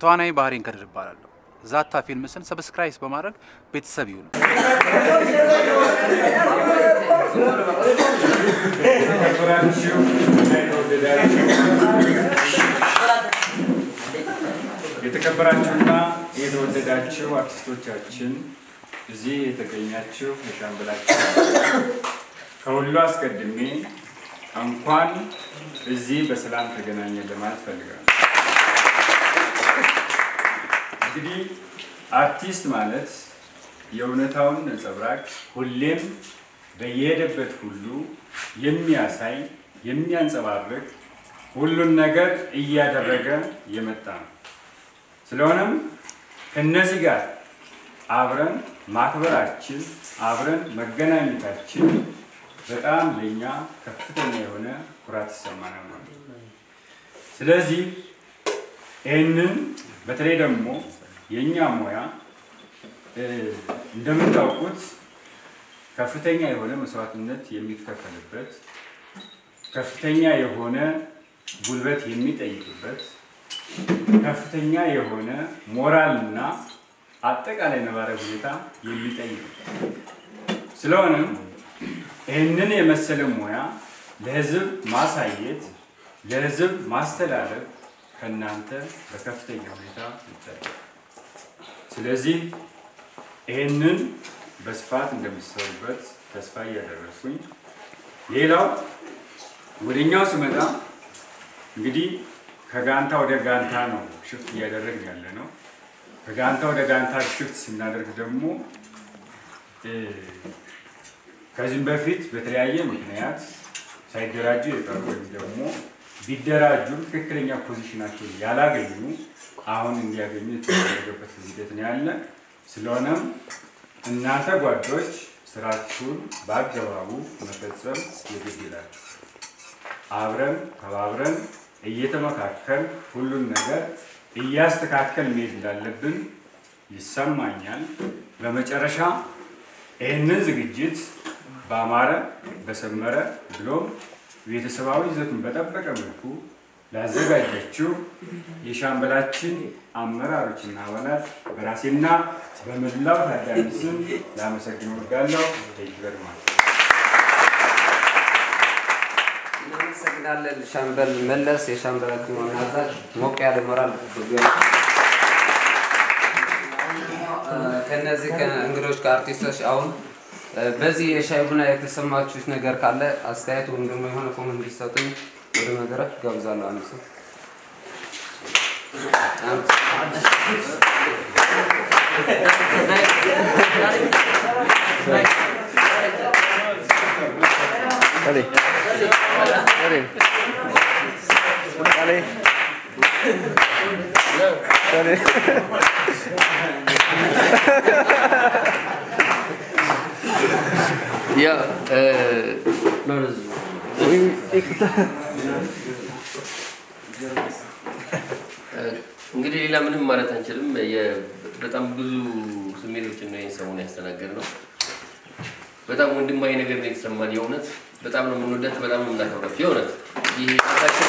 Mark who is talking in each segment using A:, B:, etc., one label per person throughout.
A: ተዋናይ ባህሬን ከድር እባላለሁ። ዛታ ፊልምስን ሰብስክራይብ በማድረግ ቤተሰብ ይሁኑ።
B: የተከበራችሁ እና የተወደዳችሁ የተከበራችሁና የተወደዳችሁ አርቲስቶቻችን እዚህ የተገኛችሁ የሻምበላችሁ ከሁሉ አስቀድሜ እንኳን እዚህ በሰላም ተገናኘን ለማለት ፈልጋለሁ። እንግዲህ አርቲስት ማለት የእውነታውን ነጸብራቅ ሁሌም በየሄደበት ሁሉ የሚያሳይ የሚያንጸባርቅ ሁሉን ነገር እያደረገ የመጣ ነው። ስለሆነም ከነዚህ ጋር አብረን ማክበራችን አብረን መገናኘታችን በጣም ለእኛ ከፍተኛ የሆነ ኩራት ይሰማናል ማለት ነው። ስለዚህ ይህንን በተለይ ደግሞ የእኛ ሙያ እ፣ እንደምታውቁት ከፍተኛ የሆነ መስዋዕትነት የሚከፈልበት ከፍተኛ የሆነ ጉልበት የሚጠይቅበት ከፍተኛ የሆነ ሞራልና አጠቃላይ ነባራዊ ሁኔታ የሚጠይቅበት ስለሆነም ይህንን የመሰለ ሙያ ለሕዝብ ማሳየት ለሕዝብ ማስተላለፍ ከእናንተ በከፍተኛ ሁኔታ ይጠበቃል። ስለዚህ ይህንን በስፋት እንደምትሰሩበት ተስፋ እያደረሱኝ፣ ሌላው ወደኛው ስመጣ እንግዲህ ከጋንታ ወደ ጋንታ ነው ሽፍት እያደረግን ያለ ነው። ከጋንታ ወደ ጋንታ ሽፍት ስናደርግ ደግሞ እ፣ ከዚህም በፊት በተለያየ ምክንያት ሳይደራጁ የቀሩ ወይም ደግሞ ቢደራጁም ትክክለኛ ፖዚሽናቸውን ያላገኙ አሁን እንዲያገኙ የተደረገበት ሂደት ነው ያለ። ስለሆነም እናንተ ጓዶች ስራችሁን በአገባቡ መፈጸም የግድ ይላችሁ። አብረን ተባብረን እየተመካከል ሁሉን ነገር እያስተካከል መሄድ እንዳለብን ይሰማኛል። በመጨረሻ ይህንን ዝግጅት በአማረ በሰመረ ብሎም ቤተሰባዊ ይዘቱን በጠበቀ መልኩ ላዘጋጃችሁ የሻምበላችን አመራሮችና አባላት በራሴና በመላው ታዳሚ ስም ላመሰግን እወዳለሁ። ይበርማል።
C: እናመሰግናለን ሻምበል መለስ፣ የሻምበል ግርማ አዛዥ። ሞቅ ያለ ሞራል ከነዚህ ከእንግዶች ከአርቲስቶች አሁን እ፣ በዚህ የሻይ ቡና የተሰማችሁት ነገር ካለ አስተያየት ወይም ደግሞ የሆነ ኮመንት እንዲሰጡኝ ወደ መድረክ ጋብዛለሁ። አንድ ሰው ያ
D: እንግዲህ ሌላ ምንም ማለት አንችልም። የ- በጣም ብዙ ስሜቶችን ነው ይህን ሰሞን ያስተናገድ ነው። በጣም ወንድማዊ ነገር ነው የተሰማን። የእውነት በጣም ነው የምንወዳት፣ በጣም ነው የምናከብራት። የእውነት ይህ ራሳችን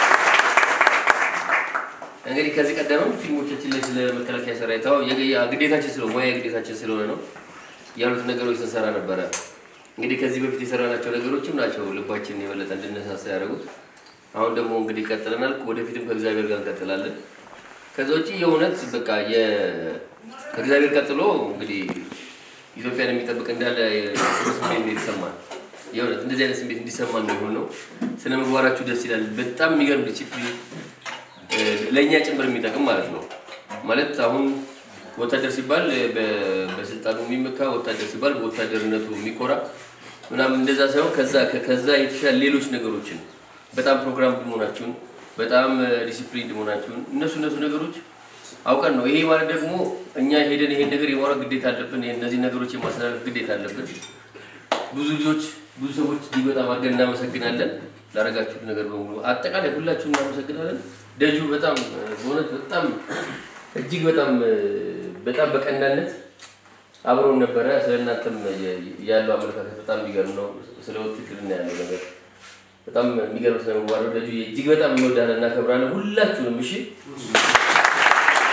D: እንግዲህ ከዚህ ቀደምም ፊልሞቻችን ላይ ስለ መከላከያ ሰራዊት አዎ፣ የግ- ያ ግዴታችን ስለሆነ ሙያ ግዴታችን ስለሆነ ነው ያሉት ነገሮች ስንሰራ ነበረ። እንግዲህ ከዚህ በፊት የሰራናቸው ነገሮችም ናቸው ልባችንን የበለጠ እንድነሳሳ ያደረጉት። አሁን ደግሞ እንግዲህ ቀጥለናል። ወደፊትም ከእግዚአብሔር ጋር እንቀጥላለን። ከዛ ውጭ የእውነት በቃ የ- ከእግዚአብሔር ቀጥሎ እንግዲህ ኢትዮጵያን የሚጠብቅ እንዳለ ጥሩ ስሜት ነው የተሰማን። የእውነት እንደዚህ አይነት ስሜት እንዲሰማን ነው የሆነው። ስነ ምግባራችሁ ደስ ይላል። በጣም የሚገርም ዲሲፕሊን ለእኛ ጭምር የሚጠቅም ማለት ነው። ማለት አሁን ወታደር ሲባል በ- በስልጣኑ የሚመካ ወታደር ሲባል በወታደርነቱ የሚኮራ ምናምን እንደዛ ሳይሆን ከዛ ከዛ የተሻለ ሌሎች ነገሮችን በጣም ፕሮግራም መሆናችሁን በጣም ዲሲፕሊን መሆናችሁን እነሱ እነሱ ነገሮች አውቀን ነው። ይሄ ማለት ደግሞ እኛ ሄደን ይሄን ነገር የማውራት ግዴታ አለብን። ይሄን እነዚህ ነገሮች የማስተላለፍ ግዴታ አለብን። ብዙ ልጆች ብዙ ሰዎች እጅግ በጣም አድርገን እናመሰግናለን ላደረጋችሁት ነገር በሙሉ አጠቃላይ ሁላችሁም እናመሰግናለን። ደጁ በጣም በእውነት በጣም እጅግ በጣም በጣም በቀናነት አብረውን ነበረ። ስለ እናንተም ያለው አመለካከት በጣም የሚገርም ነው። ስለ ውትድርና ያለው ነገር በጣም የሚገርም ስለ ምግባር ነው። ደጁ እጅግ በጣም እንወዳለን፣ እናከብራለን ሁላችሁንም። እሺ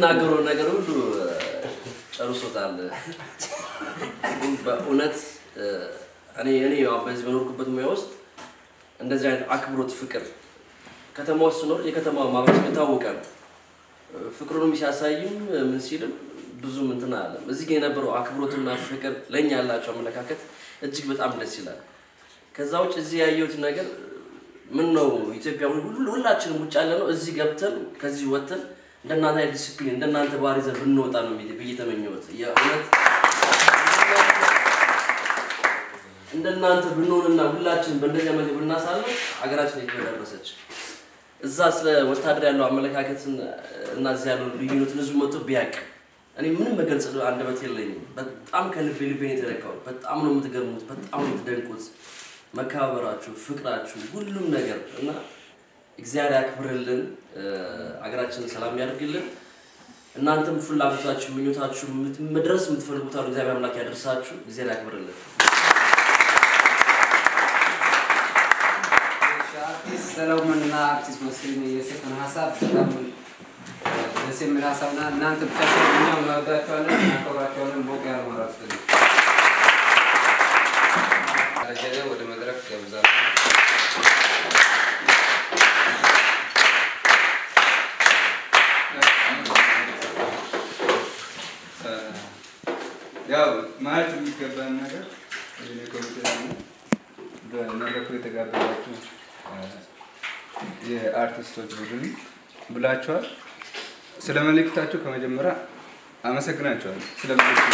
E: የምናገረውን ነገር ሁሉ እ፣ ጨርሶታል። ግን በእውነት እ፣ እኔ እኔ ያው በዚህ በኖርኩበት ሙያ ውስጥ እንደዚህ አይነት አክብሮት፣ ፍቅር ከተማ ውስጥ ስኖር የከተማ ማህበረሰብ የታወቀ ነው። ፍቅሩንም ሲያሳይም ምን ሲልም ብዙም እንትን አለም። እዚህ ግን የነበረው አክብሮትና ፍቅር ለእኛ ያላቸው አመለካከት እጅግ በጣም ደስ ይላል። ከዛ ውጭ እዚህ ያየሁት ነገር ምን ነው ኢትዮጵያ ሁሉ ሁላችንም ውጭ ያለ ነው እዚህ ገብተን ከዚህ ወጥተን እንደናንተ አይነት ዲስፕሊን እንደናንተ ባህሪ ይዘን ብንወጣ ነው ብዬ ብዬ ተመኘሁት። የእውነት እንደናንተ ብንሆንና ሁላችን በእንደዚያ መንገድ ብናሳልፍ ሀገራችን የት በደረሰች። እዛ ስለ ወታደር ያለው አመለካከትን እና እዚህ ያለው ልዩነትን ህዝቡ መጥቶ ቢያውቅ እኔ ምንም መገልጽ አንደበት የለኝም። በጣም ከልቤ ልቤን የተነካው በጣም ነው የምትገርሙት፣ በጣም ነው የምትደንቁት። መከባበራችሁ፣ ፍቅራችሁ፣ ሁሉም ነገር እና እግዚአብሔር ያክብርልን፣ አገራችንን ሰላም ያደርግልን። እናንተም ፍላጎታችሁ፣ ምኞታችሁ ምት- መድረስ የምትፈልጉት አሉ እግዚአብሔር አምላክ ያደርሳችሁ። እግዚአብሔር ያክብርልን።
C: አርቲስት ሰለሞንና አርቲስት መስፍን የሰጡን ሀሳብ በጣም ደስ የሚል ሀሳብና እናንተ ብቻ ሳይሆን እኛም እንወዳቸዋለን እናከብራቸዋለን። ቦቅ ያለ መራት ስል ደረጀ ወደ መድረክ ገብዛለሁ።
F: ያው ማለት የሚገባን ነገር የኔ ኮሚቴ ደግሞ በመድረኩ የተጋበዛችሁ የአርቲስቶች ቡድን ብላችኋል። ስለ መልእክታችሁ ከመጀመሪያ አመሰግናችኋለሁ። ስለ መልእክቱ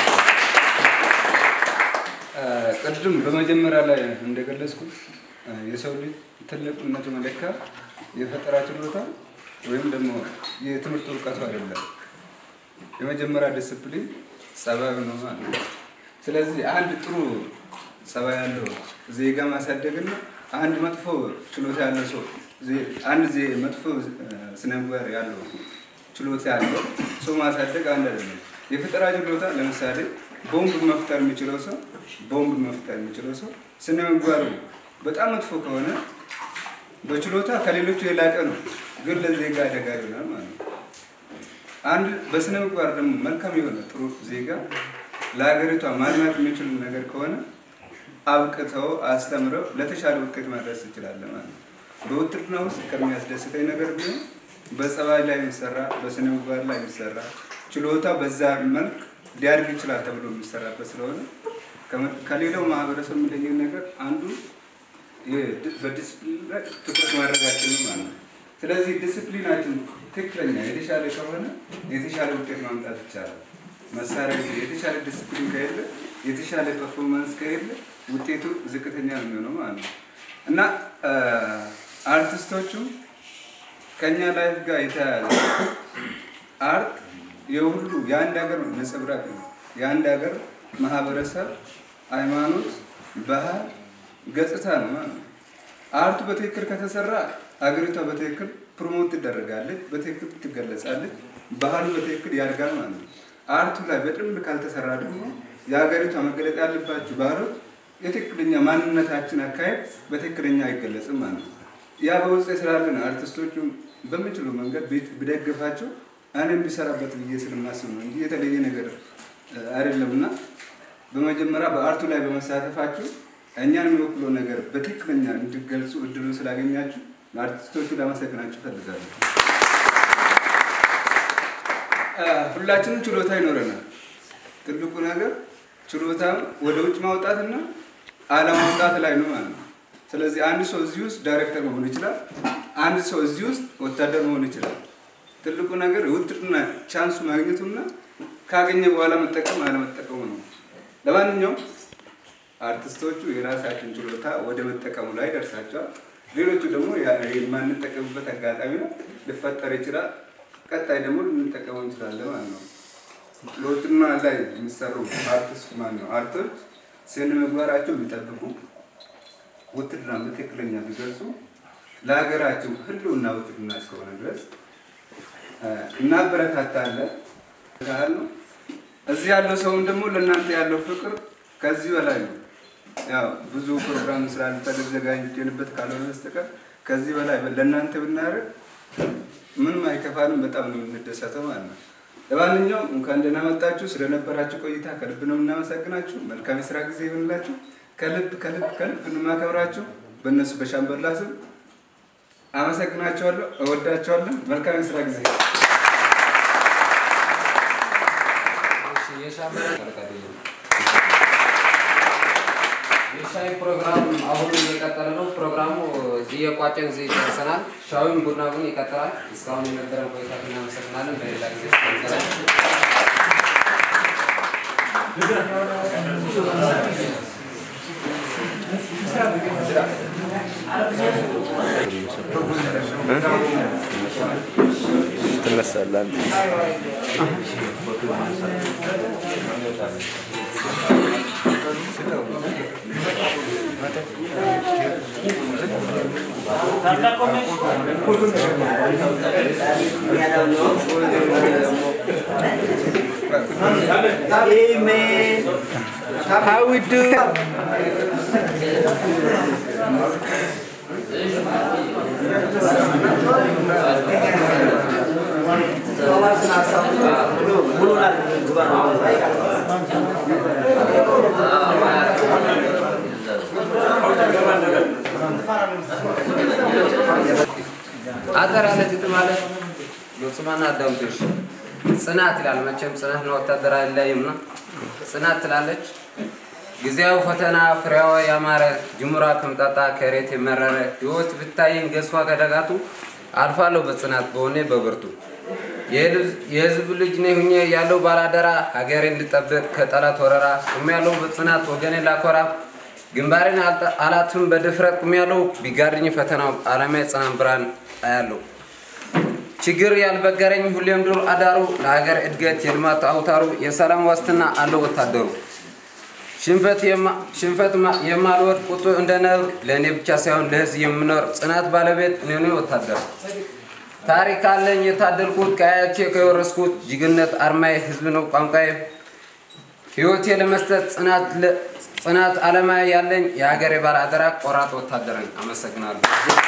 F: ቅድም በመጀመሪያ ላይ እንደገለጽኩት የሰው ልጅ ትልቅነቱ መለኪያ የፈጠራ ችሎታ ወይም ደግሞ የትምህርት እውቀቱ አይደለም። የመጀመሪያ ዲስፕሊን ጸባዩ ነው ማለት ነው። ስለዚህ አንድ ጥሩ ጸባይ ያለው ዜጋ ማሳደግና አንድ መጥፎ ችሎታ ያለው ሰው ዜ- አንድ ዜ- መጥፎ ስነ ምግባር ያለው ችሎታ ያለው ሰው ማሳደግ አንድ አይደለም። የፈጠራ ችሎታ ለምሳሌ ቦምብ መፍጠር የሚችለው ሰው ቦምብ መፍጠር የሚችለው ሰው ስነ ምግባሩ በጣም መጥፎ ከሆነ በችሎታ ከሌሎቹ የላቀ ነው፣ ግን ለዜጋ አደጋ ይሆናል ማለት ነው። አንድ በስነ ምግባር ደግሞ መልካም የሆነ ጥሩ ዜጋ ለሀገሪቷ ማልማት የሚችል ነገር ከሆነ አብቅተው አስተምረው ለተሻለ ውጤት ማድረስ እንችላለን ማለት ነው። በውትድርና ውስጥ ከሚያስደስተኝ ነገር ቢሆን በጸባይ ላይ የሚሰራ በስነ ምግባር ላይ የሚሰራ ችሎታ በዛ መልክ ሊያድግ ይችላል ተብሎ የሚሰራበት ስለሆነ ከመ- ከሌላው ማህበረሰብ የሚለየን ነገር አንዱ የድ- በዲስፕሊን ላይ ትኩረት ማድረጋችን ነው ማለት ነው። ስለዚህ ዲስፕሊናችን ትክክለኛ የተሻለ ከሆነ የተሻለ ውጤት ማምጣት ይቻላል። መሳሪያ ይዞ የተሻለ ዲስፕሊን ከሌለ የተሻለ ፐርፎርማንስ ከሌለ ውጤቱ ዝቅተኛ ነው የሚሆነው ማለት ነው እና አ፣ አርቲስቶቹ ከኛ ላይፍ ጋር የተያያዘ አርት የሁሉ የአንድ ሀገር ነጸብራቅ ነው። የአንድ ሀገር ማህበረሰብ፣ ሃይማኖት፣ ባህል፣ ገጽታ ነው ማለት ነው። አርቱ በትክክል ከተሰራ ሀገሪቷ በትክክል ፕሮሞት ትደረጋለች፣ በትክክል ትገለጻለች፣ ባህሉ በትክክል ያድጋል ማለት ነው። አርቱ ላይ በደንብ ካልተሰራ ደግሞ የሀገሪቷ መገለጥ ያለባቸው ባህሎች የትክክለኛ ማንነታችን አካሄድ በትክክለኛ አይገለጽም ማለት ነው። ያ በውስጥ ስላለን አርቲስቶቹ በምችሉ መንገድ ቤት ብደግፋቸው እኔም ቢሰራበት ብዬ ስለማስብ ነው እንጂ የተለየ ነገር እ፣ አይደለም እና በመጀመሪያ በአርቱ ላይ በመሳተፋችሁ እኛን የሚወክለው ነገር በትክክለኛ እንዲገልጹ እድሉን ስላገኛችሁ ለአርቲስቶቹ ላመሰግናችሁ እፈልጋለሁ። እ፣ ሁላችንም ችሎታ ይኖረናል። ትልቁ ነገር ችሎታ ወደ ውጭ ማውጣትና አለማውጣት ላይ ነው ማለት ነው። ስለዚህ አንድ ሰው እዚህ ውስጥ ዳይሬክተር መሆን ይችላል። አንድ ሰው እዚህ ውስጥ ወታደር መሆን ይችላል። ትልቁ ነገር የውትድርና ቻንሱ ማግኘቱና ካገኘ በኋላ መጠቀም አለመጠቀሙ ነው። ለማንኛውም አርቲስቶቹ የራሳችን ችሎታ ወደ መጠቀሙ ላይ ደርሳቸዋል። ሌሎቹ ደግሞ ያ- የማንጠቀምበት አጋጣሚ ነው ሊፈጠር ይችላል። ቀጣይ ደግሞ ልንጠቀመው እንችላለን ማለት ነው። ለውትድርና ላይ የሚሰሩ አርቲስት ማለት ነው አርቶች ስነ ምግባራቸው የሚጠብቁ ውትድርና በትክክለኛ ቢገልጹ ለሀገራቸው ህልውና ውትድርና እስከሆነ ድረስ እ፣ እናበረታታለን ያህል ነው። እዚህ ያለው ሰውም ደግሞ ለእናንተ ያለው ፍቅር ከዚህ በላይ ነው። ያው ብዙ ፕሮግራም ስላልተዘጋጀንበት ካልሆነ በስተቀር ከዚህ በላይ ለእናንተ ብናደርግ ምንም አይከፋንም። በጣም ነው የምንደሰተው ማለት ነው። ለማንኛውም እንኳን ደህና መጣችሁ። ስለነበራችሁ ቆይታ ከልብ ነው የምናመሰግናችሁ። መልካም የስራ ጊዜ ይሆንላችሁ። ከልብ ከልብ ከልብ እንማከብራችሁ። በእነሱ በሻምበላ ስም አመሰግናቸዋለሁ። እወዳቸዋለሁ። መልካም የስራ ጊዜ
C: የሻይ ፕሮግራም አሁን እየቀጠለ ነው። ፕሮግራሙ እዚህ የቋጨን እዚህ ደርሰናል። ሻዩም ቡና ቡን ይቀጥላል። እስካሁን የነበረን ቆይታ እናመሰግናለን። በሌላ ጊዜ እስከምንገናኝ
G: ትነሳለህ
H: How we do?
C: አጠር ያለች ግጥም ማለት ስማና አዳምጦሽ ጽናት ይላል። መቼም ጽናት ነው ወታደር አይለያይምና ጽናት ትላለች። ጊዜያዊ ፈተና ፍሬዋ ያማረ ጅሙራ ከምጣጣ ከሬት የመረረ ህይወት ብታየኝ ገዝፏ ከደጋቱ አልፋለሁ በጽናት በሆኔ በብርቱ የህዝብ ልጅ ነኝ ሁኜ ያለው ባላደራ ሀገሬ እንድጠብቅ ከጠላት ወረራ ቁም ያለው በጽናት ወገኔ ላኮራ ግንባሬን አላትም በድፍረት ቁም ያለው ቢጋርኝ ፈተናው አላማ የጽናት ብርሃን አያለው ችግር ያልበገረኝ ሁሌም ዱር አዳሩ ለሀገር እድገት የልማት አውታሩ የሰላም ዋስትና አለው ወታደሩ ሽንፈት የማልወድ ቁጡ እንደ ነብር ለእኔ ብቻ ሳይሆን ለህዝብ የምኖር ጽናት ባለቤት እኔ ወታደር ታሪክ አለኝ የታደልኩት ከአያቼ ከወረስኩት ጅግነት አርማዬ ህዝብ ነው ቋንቋዬ ህይወቴ ለመስጠት ጽናት አለማ ያለኝ የሀገር የባለ አደራ ቆራጥ ወታደር ነኝ። አመሰግናለሁ።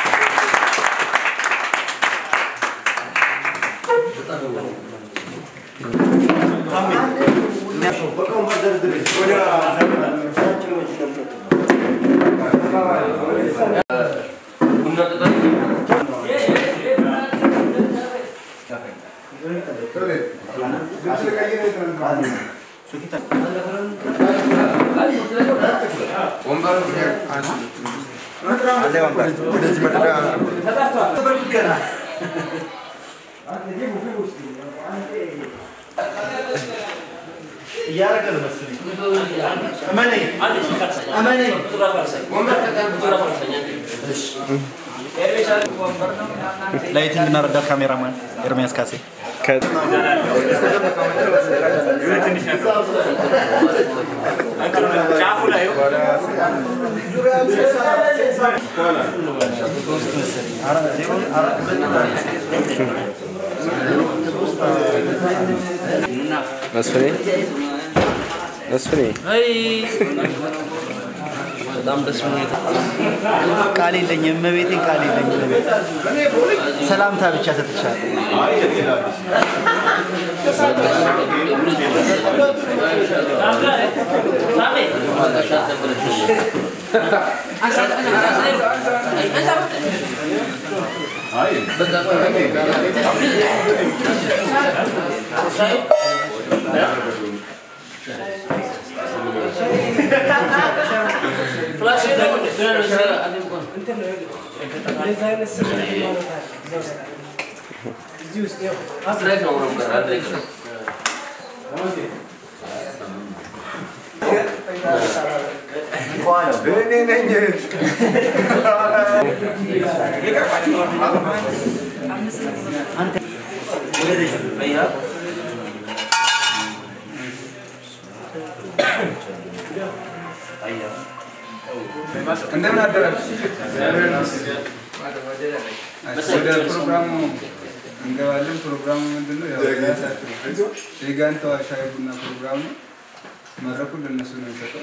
H: እያደረገ ነው መሰለኝ። እመነኝ እመነኝ። ላይቲንግ እና ረዳት ካሜራማን ኤርሚያስ ካሴ
G: መስፍኔ መስፍኔ
H: በጣም ደስ ሁኔታ ቃል የለኝም፣ እመቤቴን ቃል የለኝም። ሰላምታ ብቻ ሰጥቻለሁ።
F: እንደምን አደራችሁ? ወደ ፕሮግራሙ እንገባለን። ፕሮግራሙ ምንድነው? ያው ራሳችሁ የጋንታዋ ሻይ ቡና ፕሮግራም ነው። መድረኩን ለእነሱ ነው የሚሰጠው።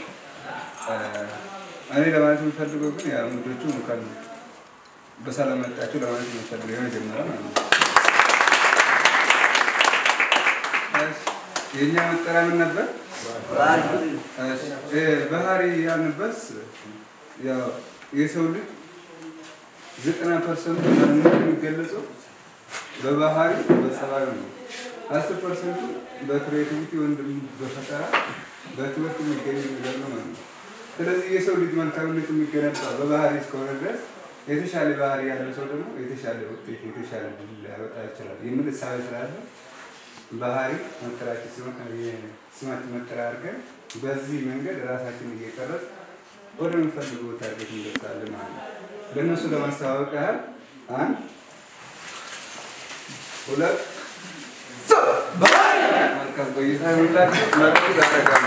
F: እኔ ለማለት የምፈልገው ግን ያው እንግዶቹ እንኳን በሰላም መጣችሁ ለማለት የምፈልገው የመጀመሪያ ማለት ነው። እሺ፣ የእኛ መጠሪያ ምን ነበር? እሺ፣ እ፣ ባህሪ ያልንበት ያው የሰው ልጅ ዘጠና ፐርሰንቱ ማንነቱ የሚገለጸው በባህሪ በጸባዩ ነው። አስር ፐርሰንቱ በክሬቲቪቲ ወይም ደግሞ በፈጠራ በትምህርት የሚገኝ ነገር ነው ማለት ነው። ስለዚህ የሰው ልጅ መልካምነት የሚገነባ በባህሪ እስከሆነ ድረስ የተሻለ ባህሪ ያለው ሰው ደግሞ የተሻለ ውጤት የተሻለ ድል ሊያወጣ ይችላል የሚል እሳቤ ስላለ ባህሪ መጠሪያችን ስማችን መጠሪያ አድርገን በዚህ መንገድ ራሳችን እየቀረጽ ወደምንፈልገው ታርጌት እንደርሳለን ማለት ነው። ለእነሱ ለማስተዋወቅ ያህል አንድ ሁለት መልካም ቆይታ ይሁንላችሁ። መርቁ ያደርጋሉ።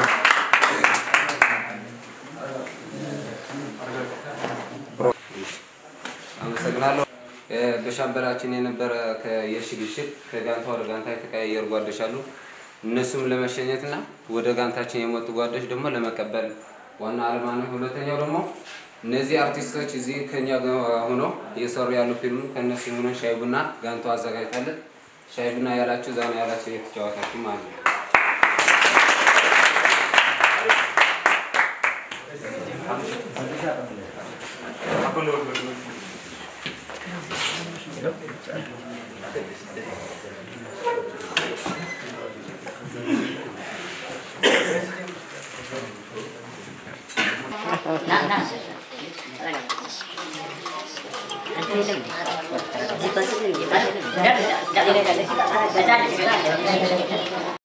C: አመሰግናለሁ። እ፣ በሻምበላችን የነበረ የሽግሽግ ከጋንታ ወደ ጋንታ የተቀያየሩ ጓዶች አሉ። እነሱም ለመሸኘትና ወደ ጋንታችን የመጡ ጓዶች ደግሞ ለመቀበል ዋና ዓላማ ነው። ሁለተኛው ደግሞ እነዚህ አርቲስቶች እዚህ ከኛ ጋር ሆነው እየሰሩ ያሉ ፊልም ከእነሱ ሆነ ሻይ ቡና ጋንታው አዘጋጅታለን። ሻይ ቡና ያላችሁ ዛና ያላችሁ እየተጫወታችሁ ማለት ነው።
I: Nah, nah.